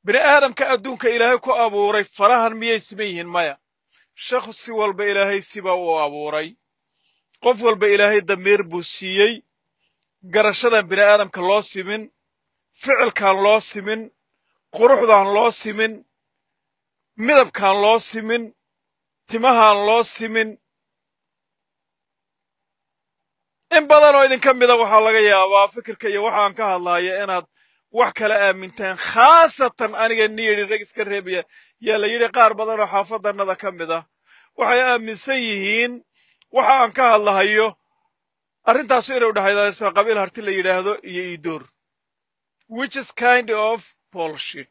bini aadamka adduunka ilaahay ku abuuray farahan miyay siman yihiin maya shakhsi walba ilaahay siba uu abuuray qof walba ilaahay damiir buu siiyey garashadan bini aadamka loo simin ficilkaan loo simin quruxdaan loo simin midabkaan loo simin timahaan loo simin in badan oo idinka mida waxaa laga yaabaa fikirka iyo waxaan ka hadlaya inaad wax kala aamintaan khaasatan aniga niyidhi rag iska reebaya yaa la yidhi qaar badan oo xaafadannada ka mid ah waxay aaminsan yihiin waxa aan ka hadlahayo arrintaasu inay udhexaydayso qabiil harti la yidhaahdo iyo iidoor which is kind of bullshit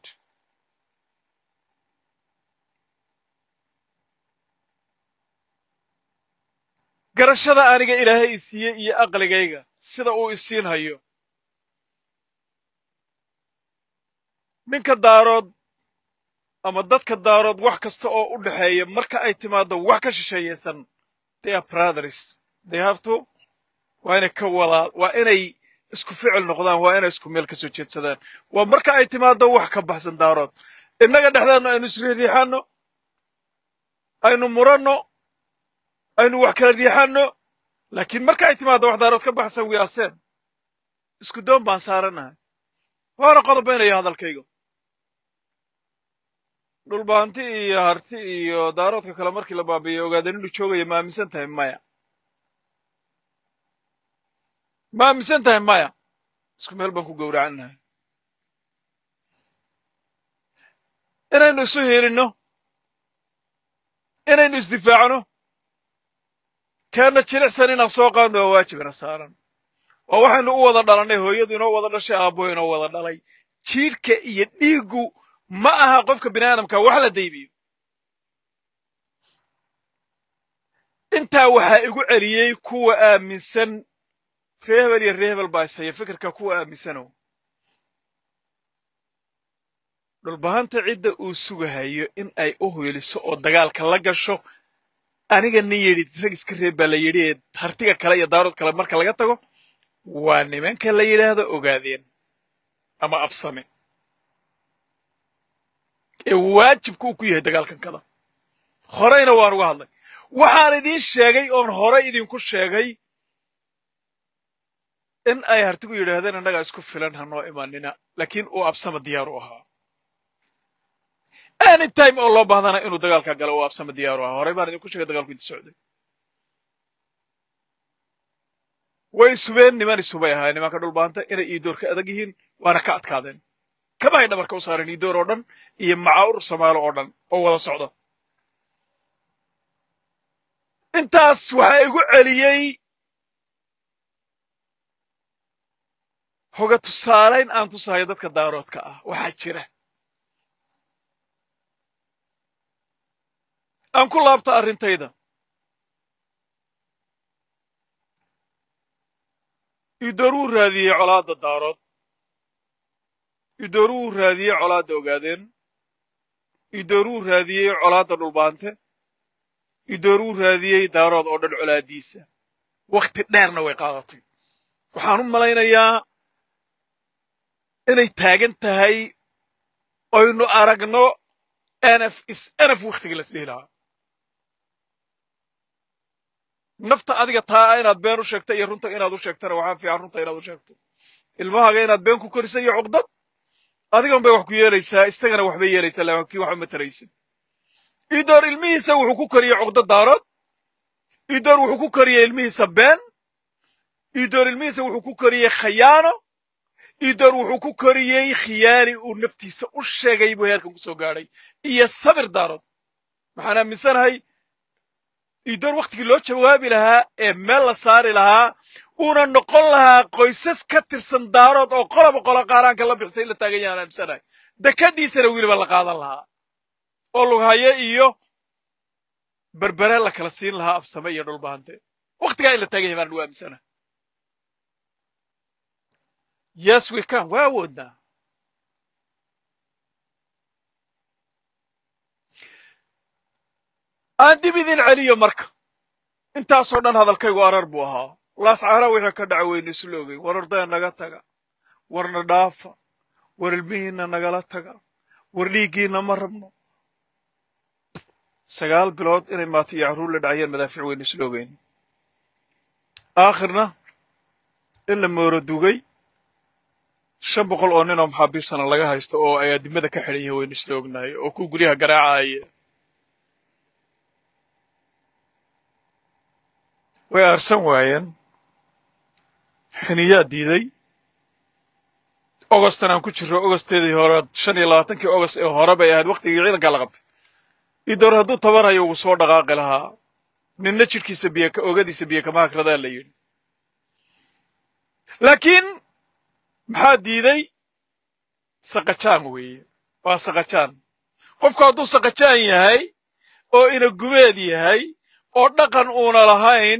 garashada aniga ilaahay i siiyey iyo aqligayga sida uu isiin hayo ninka daarood ama dadka daarood wax kasta oo u dhexeeya marka ay timaado wax ka shisheeyaysan they are brothers they have to waa inay ka wadaa waa inay isku ficil noqdaan waa inay isku meel ka soo jeedsadaan waa marka ay timaado wax ka baxsan daarood innaga dhexdeedna aynu isriixriixanno aynu muranno aynu wax kala riixanno laakiin marka ay timaado wax daarood ka baxsan wiyaaseen isku doon baan saaranahay waana qodobaynaya hadalkayga dhulbaanti iyo harti iyo daaroodka kale markii la baabiiyo ogaadeen inuu joogaya ma aaminsan tahay maya ma aaminsan tahay maya isku meel baan ku gowracannahay inaynu isu hiilinno inaynu isdifaacno keenna jilicsan inaan soo qaadno waa waajibina saaran waa waxaynu u wada dhalannay hooyadu inoo wada dhashay aabbuhu inoo wada dhalay jiidhka iyo dhiiggu ma aha qofka bini aadamka wax la daybiyo intaa waxaa igu celiyey kuwa aaminsan reehebel iyo reehebel baa ishaya fikirka kuwa aaminsanow dhulbahanta cidda uu sugahayo in ay u hoyliso oo dagaalka la gasho aniga nin yidhi rag iska reeb baa la yidhi ee hartiga kale iyo daarood kale marka laga tago waa nimanka la yidhaahdo ogaadeen ama absame ee waajibka uu ku yahay dagaalkankada horeyna waan uga hadlay waxaan idiin sheegay oon horey idinku sheegay in ay hartigu yidhaahdeen innagaa isku filan hanoo imanina laakiin uu absama diyaar u ahaa any time oo loo baahdana inuu dagaalka galo uu absama diyaar u ahaa horey baan idinku sheegay dagaalku inti socday way isubeen niman isubay ahaa nimanka dhulbaanta inay iidoor ka adag yihiin waana ka adkaadeen kama hay dhabarka u saareen iidoor oo dhan iyo macaur samaalo oo dhan oo wada socda intaas waxaa igu celiyey hoga tusaalayn aan tusahayo dadka daaroodka ah waxaa jira aan ku laabta arrintayda idoor wuu raadiyey colaadda daarood idoor wuu raadiyey colaadda ogaadeen idoor wuu raadiyey colaadda dhulbaante idoor wuu raadiyey daarood oo dhan colaaddiisa wakhti dheerna way qaadatay waxaan u malaynayaa inay taagan tahay oynu aragno nf is nf wakhtigii las dhihi lahaa nafta adiga taa inaad been u sheegta iyo runta inaad u sheegtana waxaa fiican runta inaad u sheegto ilmahaaga inaad been ku korisa iyo cuqdad adigan bay wax ku yeelaysaa isagana waxbay yeelaysaa laakiin wax uma taraysid idoor ilmihiisa wuxuu ku koriyey cuqdad daarood idoor wuxuu ku koriyey ilmihiisa been idoor ilmihiisa wuxuu ku koriyey khayaano idoor wuxuu ku koriyey khiyaani uu naftiisa u sheegay buu heerkan ku soo gaadhay iyo sabir daarood waxaan aaminsanahay idoor wakhtigii loo jawaabi lahaa ee meel la saari lahaa uuna noqon lahaa qoysas ka tirsan daarood oo qoloba qolo qaaraanka la bixisay in la taagan yahaan aaminsanahay dekadiisana weliba la qaadan lahaa oo lughaye iyo berbere la kala siin lahaa absame iyo dhulbaante wakhtigaa in la taagan yahay baan ugu aaminsanahay yes we can waa awoodnaa aan dib idin celiyo marka intaasoo dhan hadalkaygu arar buu ahaa laascaara wixii ka dhaca weynu isla ogey war ordaya naga taga warna dhaafa war ilmihiinna nagala taga war dhiiggiina ma rabno sagaal bilood inay maata iyo carruur la dhacayeen madaafiic weynu isla ogeyn aakhirna in la mooro dugay shan boqol oo nin oo maxaabiisana laga haysto oo ay adimada ka xidhan yihiin waynu isla ognahay oo ku guryaha garaacaya way aarsan waayeen xiniyaa diiday ogostan aan ku jirro ogosteedii hore shan iyo labaatankii ogost ee hore bay ahayd waktigii ciidankaa la qabtay idoor hadduu tabanayo uu soo dhaqaaqi lahaa ninna jidhkiisa biyo ogadiisa biyo kama hakradaa la yidhi laakiin maxaa diiday saqajaan weeye waa saqajaan qofku hadduu saqajaan yahay oo ina gubeed yahay oo dhaqan uuna lahayn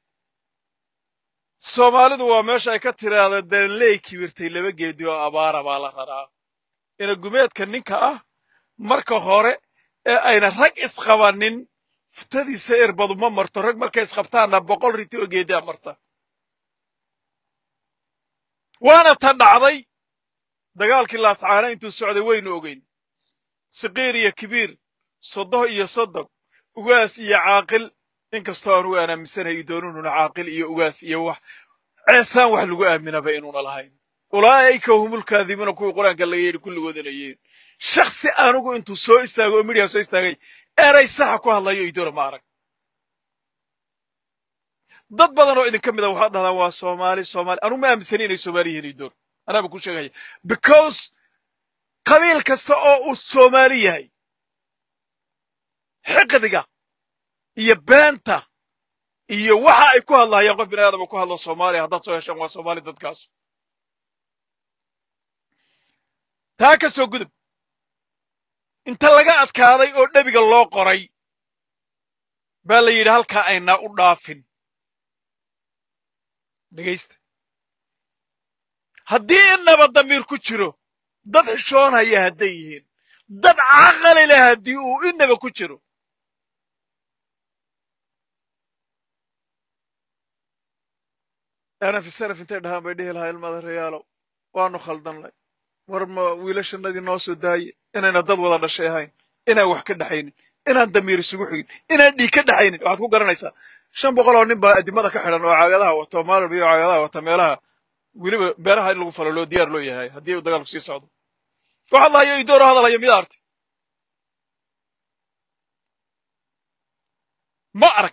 soomaalidu waa meesha ay ka tiraahdo danley kibirtay laba geedi oo abaara baa la raraa ina gumeedka ninka ah marka hore ee ayna rag isqabanin futadiisa erbadu ma marto rag markay isqabtaanna boqol riti oo geedia marta waana ta dhacday dagaalkii laascaana intuu socday waynu ogeyn siqiir iyo kibiir soddoh iyo soddog ugaas iyo caaqil inkastoo anugu aan aaminsanahay idoonuununa caaqil iyo ugaas iyo wax ceesaan wax lagu aaminaba inuuna lahayn ulaa'ika humulkaadimuuna kuwii qur-aanka laga yidhi kulligoodanayeen shaksi anugu intuu soo istaago oo midhiya soo istaagay eray saxa ku hadlayo idoora ma arag dad badan oo idinka mida waxaa dhahdaan waa soomaali soomaali anugu ma aaminsani inay soomaali yihiin idoor anaaba ku sheegaya because qabiil kasta oo uu soomaali yahay xiqdiga iyo beenta iyo waxa ay ku hadlahayaan qof bini aadama ku hadlo soomaaliya haddaad soo heshaan waa soomaali dadkaasu taa ka soo gudub inta laga adkaaday oo dhebiga loo qoray baa la yidhi halkaa aynaa u dhaafin dhegaysta haddii innaba damiir ku jiro dad xishoonhaya hadday yihiin dad caqali leh haddii uu innaba ku jiro anaf sanaf intay dhahaan bay dhihi lahaa ilmada reyaalow waanu khaldannay war ma wiilashannadii noo soo daaye inayna dad wada dhashay ahayn inaan wax ka dhexaynin inaan damiir isugu xigin inaan dhiig ka dhexaynin waxaad ku garanaysaa shan boqol oo nin baa adimada ka xidhan oo caagadaha wato oo maalin iyo caagadaha wata meelaha weliba beeraha in lagu falo loo diyaar loo yahay haddii uu dagaalku sii socdo waxaad lahayo idooro hadalaya miyaa artay ma arag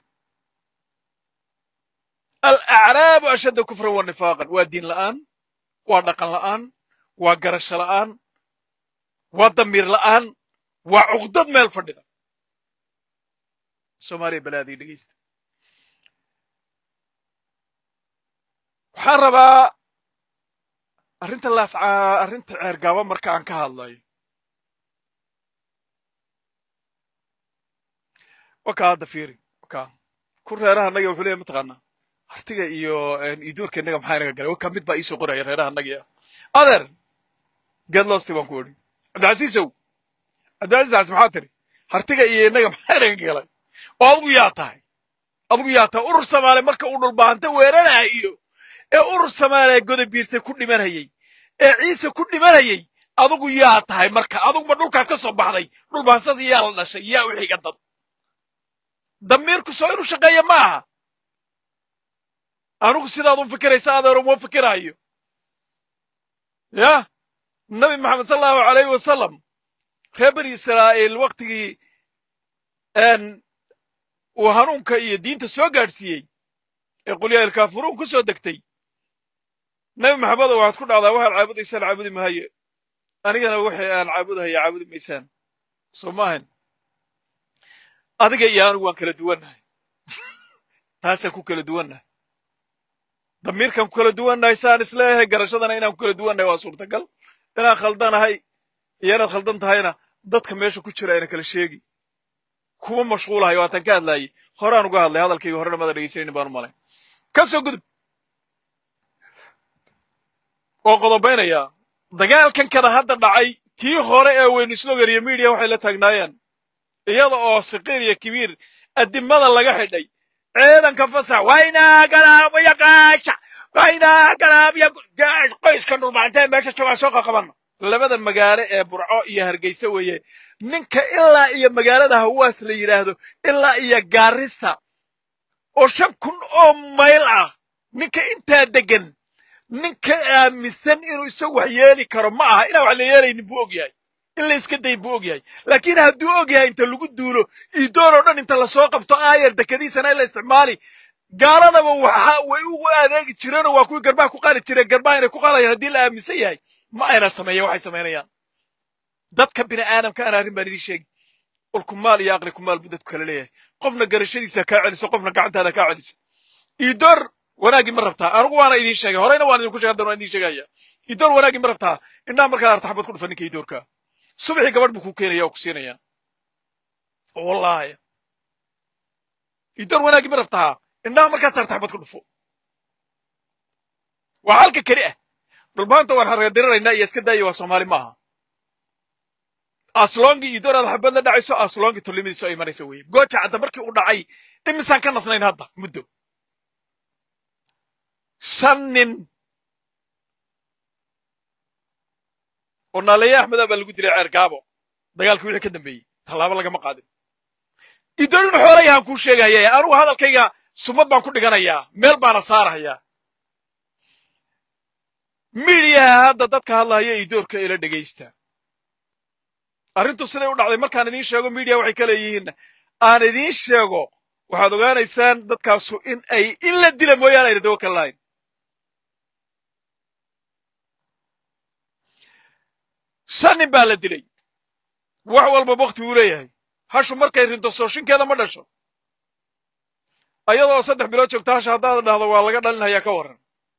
alacraabu ashadda kufran wa nifaaqan waa diin la'aan waa dhaqan la'aan waa garasho la'aan waa damiir la'aan waa cuqdad meel fadhida soomaaliya balaadii dhegeysta waxaan rabaa arrinta laascaa arrinta ceergaaba marka aan ka hadlayo wakaa hadda fiiri wakaa ku reeraha annaga wuxuu leeyahy mataqaanaa hartiga iyo idoorka innaga maxaa inaga galay wakaa mid baa iisoo qoraya reeraha annagii ah adeer get lost baan ku odhi cabdicasiisow cabdicasiis cas maxaa tiri hartiga iyo innaga maxaa inaga galay oo adigu yaa tahay adigu yaa tahay urur soomaali marka uu dhulbaanta weerarahayo ee urur soomaaliya goda biirse ku dhimanayay ee ciise ku dhimanayay adigu yaa tahay marka aduguma dhulkaas ka soo baxday dhulbaansada yaa la dhashay yaa u xiga dad damiirku soo inuu shaqeeya ma aha anugu sidaad u fikiraysa adeer uma fikiraayo yah nabi maxamed sal allahu alayhi wasalam reer bani israa'iil waktigii uu hanuunka iyo diinta soo gaadhsiiyey ee qulyaa ilkaafuruun ku soo degtay nabi maxamedo waxaad ku dhacdaa waxaad caabudaysaan caabudi mahaye anigana waxay aan caabudahaya caabudi maysaan soo maahan adiga iyo anigu waan kala duwannahay taasaan ku kala duwannahay damiirkaan ku kala duwannahay saan isleeyahay garashadana inaan ku kala duwannahay waa suurtagal inaan khaldanahay iyo inaad khaldan tahayna dadka meesha ku jira ayna kala sheegi kuma mashquulahay waatan ka hadlaayey horaan uga hadlay hadalkayga horena mada dhegeysanaynin baan u malay ka soo gudub oo qodobaynayaa dagaalkan kada hadda dhacay tii hore ee weynislogar iyo midiya waxay la taagnaayeen iyada oo siqiir iyo kibiir adimada laga xidhay ciidanka fasax waynaa galaabaya gaasha waynaa galaabya qoyskan dhulbaantee meesha joogaan soo qaqabanna labada magaalo ee burco iyo hargeysa weeye ninka ilaa iyo magaalada hawaas la yidhaahdo ilaa iyo gaarisa oo shan kun oo mayl ah ninka intaa degan ninka aaminsan inuu isagu wax yeeli karo ma aha inaan wax la yeelaynin buu og yahay in la iska dayn buu og yahay laakiin hadduu og yahay inta lagu duulo iidoon oo dhan inta lasoo qabto aayar dekadiisana in la isticmaali gaaladaba waxa way ugu adeegi jireenoo waa kuwii garbaha ku qaali jireen garbaha inay ku qaalayaan haddii la aaminsan yahay ma ayna sameeyan waxay samaynayaan dadka bini aadamka aan arrin baan idiin sheegi ulkumaal iyo aqli kumaal buu dadku kala leeyahay qofna garashadiisa kaa celiso qofna gacantaada kaa celisa iidoor wanaaggii ma rabtaa anigu waana idiin sheegay horeyna waan idinku sheegay haddana waan idiin sheegaya iidoor wanaaggii ma rabtaa indhaha markaad arta xabad ku dhufa ninka iidoorka subaxii gabadh buu kuu keenaya oo ku siinaya wallahi iidoor wanaaggii ma rabtaa indhaha markaad saarta xabad ku dhufo waa halka keli ah dhulbaanta waan hargadiranaynaa iyo iska daaya waa soomaali maaha aslongi iyo dooraad xabad la dhacayso aslongi tolimidiisu ay imanaysa weye gooja cadda markii uu dhacay imisaan ka nasnayn hadda muddo shan nin oo naaleeye axmeda baa lagu dilay ceer gaabo dagaalkii wixii ka dambeeyey tallaabo lagama qaadin idoorinu xoolayahaan kuu sheegaya anugu hadalkayga sumad baan ku dhiganayaa meel baana saarahayaa midiyaha hadda dadka hadlahaya idoorka ila dhegaysta arrintu siday u dhacday markaan idiin sheego midiya waxay ka leeyihiin aan idiin sheego waxaad ogaanaysaan dadkaasu in ay in la dila mooyaane ayna dawo kala lahayn shan nin baa la dilay wax walba wakti uu leeyahay hashu markay rinto sooshinkeeda ma dhasho ayadoo saddex bilood joogta hasha haddaad dhahdo waa laga dhalinhayaa ka warran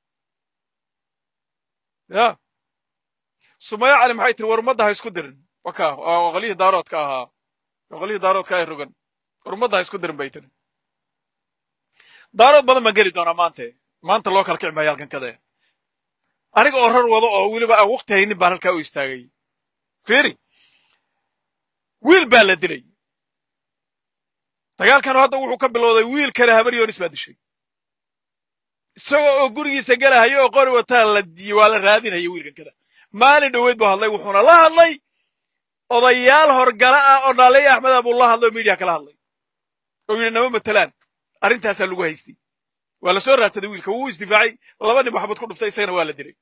ya sumaya cali maxay tiri war ummadda ha isku dirin waka waa oqolihii daaroodka ahaa oqolihii daaroodka ay rogan war ummadda ha isku dirin bay tiri daarood badan baan geli doonaa maante maanta loo kala kici maayo halkan kade aniga oo rar wado oo weliba aan wakti haynin baan halkaa u istaagay fiiri wiil baa la dilay dagaalkanu hadda wuxuu ka bilowday wiil kale habar yoonis baa dishay isagoo oo gurigiisa gelahayo oo qori wataa la waa la raadinaya wiilkan kada maalin dhoweyd buu hadlay wuxuuna la hadlay odayaal horgala ah oo naaleya axmeda buu la hadlay oo midiya kala hadlay oo yidhi nama matelaan arrintaasaa lagu haystay waa la soo raadsaday wiilka wuu isdifaacay laba nin maxabad ku dhuftay isagana waa la dilay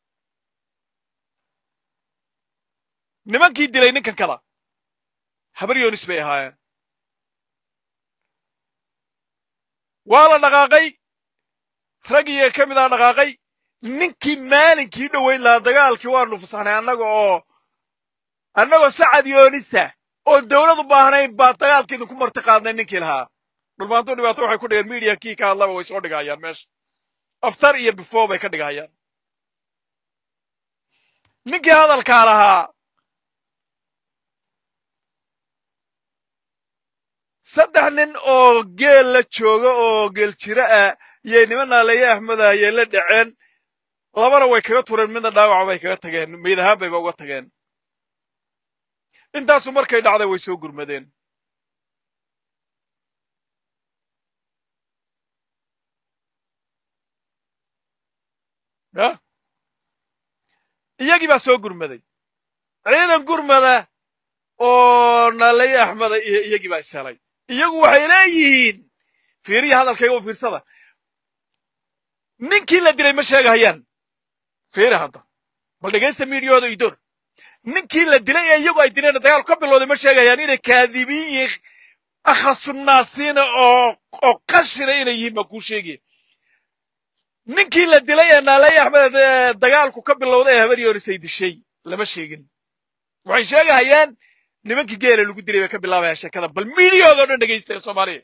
nimankii dilay ninkan kada habar yoonis bay ahaayeen waa la dhaqaaqay raggiiga ka mid a dhaqaaqay ninkii maalinkii dhoweyn lahaa dagaalkii waanu fasaxnay annaga oo annagoo sacad yoonisa oo dawlad u baahnayn baa dagaalka idinku marti qaadnay ninkii lahaa dhulmaantuu dhibaato waxay ku dhigeen midiya kii ka hadlaba way soo dhigahayaan meesha aftar iyo before bay ka dhigahayaan ninkii hadalkaa lahaa saddex nin oo geel la jooga oo geel jira ah yay niman naaleeye axmeda ayay la dhaceen labana way kaga tureen midna dhaawaca bay kaga tageen meyd ahaan bayba uga tageen intaasu markay dhacday way soo gurmadeen ya iyagii baa soo gurmaday ciidan gurmada oo naaleeye axmeda iyo iyagii baa ishelay iyagu waxay leeyihiin fiiriya hadalkayga u fiirsada ninkii la dilay ma sheegahayaan fiiri hadda bal dhegaysta miidiyooda idoor ninkii la dilay ee iyagu ay dileen dagaalku ka bilowday ma sheegahayaan inay kaadibiin iyo akhasunaasiina oo oo qashina inay yihiin baa kuu sheegaya ninkii la dilay ee naaleeye axmed dagaalku ka bilowday ee habar yoonis ay dishay lama sheegin waxay sheegahayaan nimankii geela lagu dilay bay ka bilaabayaan sheekada bal miidiyooda o dhan dhegaysta soomaaliya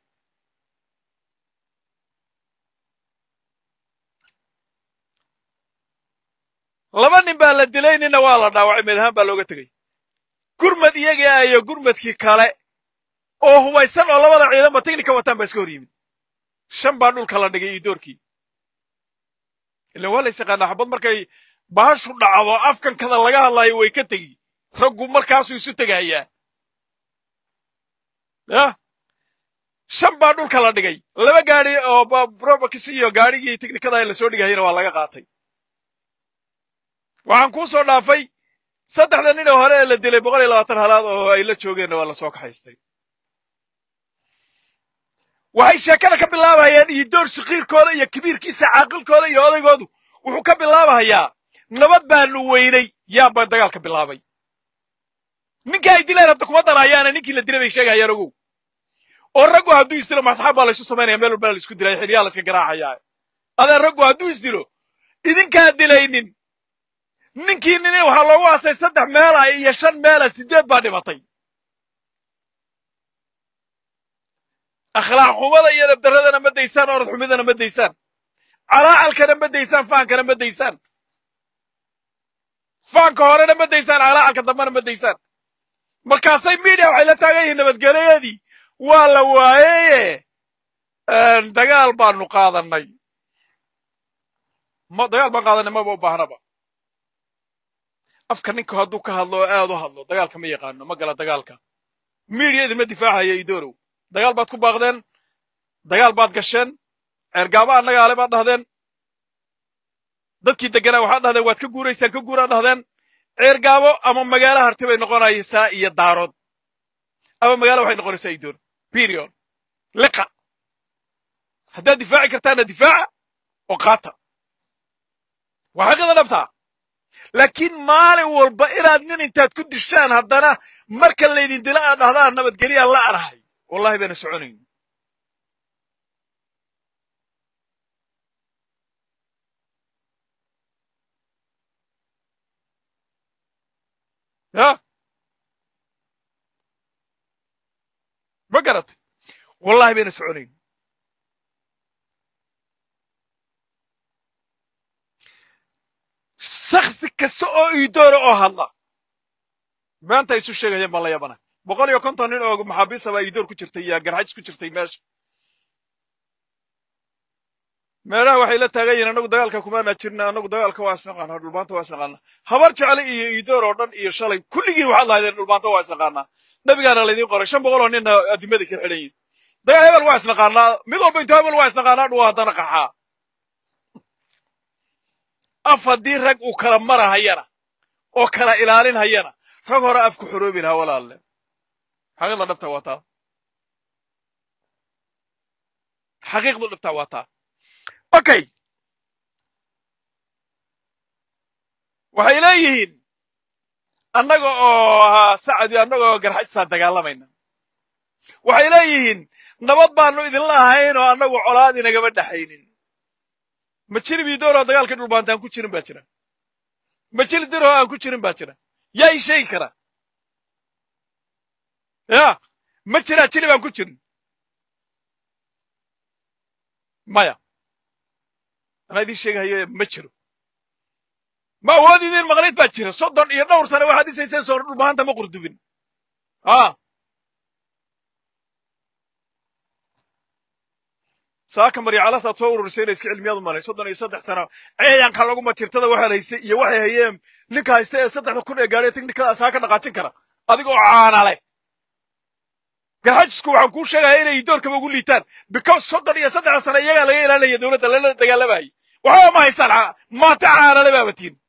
laba nin baa la dilay ninna waa la dhaawacay meed ahaan baa looga tegey gurmad iyaga ah iyo gurmadkii kale oo hubaysan oo labada ciidanba tignika wataan baa iska hor yimid shan baa dhulka la dhigay iyo doorkii ilan waa lays yaqaanaa xabad markay bahashu dhacdo afkankada laga hadlaayo way ka tegi raggu markaasuu isu tegahayaa yah shan baa dhulka la dhigay laba gaadi oo robakis iyo gaadhigii tignikada la soo dhigahayana waa laga qaatay waxaan kuu soo dhaafay saddexda nin oo hore ee la dilay boqol iyo labaatan halaad oo ay la joogeenna waa lasoo kaxaystay waxay sheekada ka bilaabayaan iyo door sakiirkooda iyo kabiirkiisa caaqilkooda iyo odaygoodu wuxuu ka bilaabahayaa nabad baanu weynay yaaba dagaalka bilaabay ninka ay dileen hadda kuma darayaana ninkii la dilay bay sheegahayaan ogow oo raggu hadduu isdilo masxaab baa laysu samaynaya meel walbana laisku dilaya xilyaha layska garaacayaa adeen raggu hadduu isdilo idinkaa dilaynin ninkii nin waxaa loogu aasay saddex meela iyo shan meela sideed baa dhimatay akhlaaq xumada iyo dabdaradana ma daysaan orod xumidana ma daysaan calaacalkana ma daysaan faankana ma daysaan faanka horena ma daysaan calaacalka dambena ma daysaan markaasay media waxay la taagan yihiin nabadgelyadii waa la waayeye dagaal baanu qaadanay ma dagaal baan qaadanay maba u baahnaba afka ninka hadduu ka hadlo oo aad u hadlo dagaalka ma yaqaano ma gala dagaalka media idinma difaacaya idorow dagaal baad ku baaqdeen dagaal baad gasheen ceergaaba annaga ale baad dhahdeen dadkii deganaa waxaad dhahdeen waad ka guuraysaan ka guuraad dhahdeen ceergaabo ama magaalo harti bay noqonaysaa iyo daarood ama magaalo waxay noqonaysaa idoor period liqa haddaad difaaci kartaana difaaca oo qaata waa xaqiida dhabtaa laakiin maalin walba inaad nin intaad ku dishaan haddana marka laydin dila aad dhahdaan nabadgelyaa la anahay wallahi bayna soconayn ya ma garatay wallahi bayna soconayn shaksi kasta oo iidoora oo hadla maanta isu sheegayeen baan la yaabana boqol iyo konton nin oo maxaabiisa baa iidoor ku jirtay iyo garxajis ku jirtay meesha meelaha waxay la taagan yihiin annagu dagaalka kumaana jirna annagu dagaalka waa isnaqaanaa dhulbaanta waa isnaqaanaa habar jecel iyo iidoor oo dhan iyo shalay kulligiin waxaad lahaydeen dhulbaanta waa isnaqaanaa nabigaana laydiin qoray shan boqol oo ninna adimadii ka xidhan yihin dagaal hebel waa isnaqaanaa mid walba intuu hebel waa isnaqaanaa dhuwa haddana qaxaa af haddii rag uu kala marahayana oo kala ilaalin hayana rag hore afku xoroobi lahaa walaalle xaqiiqda dhabta waa taa xaqiiqdu dhabta waa taa okay waxay leeyihiin annaga oo sacadi annaga oo garxajsaa dagaalamayna waxay leeyihiin nabad baanu idinla ahayn oo annagu colaad inagama dhaxaynin ma jiri bidoor oo dagaalkii dhulbaanta aan ku jirin baa jira ma jiri dir oo aan ku jirin baa jira yaa ii sheegi kara ya ma jiraa jiri baan ku jirin maya anaa idiin sheegahayo ma jiro ma awood idiin maqnayd baa jira soddon iyo dhowr sane waxaad dhisayseen soo dhulbaanta ma qurdubin a saaka maryacalaas aad soo ururisay inay iska cilmiyaad u malay soddon iyo saddex sano ceeyanka laguma tirtada waxaad haysay iyo waxay hayeen ninka haysta ee saddexda kun ee gaadhay tiknikada saa ka dhaqaajin kara adigoo caana leh garxajisku waxaan kuu sheegaya inay doorkaba ugu liitaan because soddon iyo saddexda sano iyagaa laga ilaalinaya dowladda lala dagaalamayay waxba ma haystaan maanta caanale baabatiin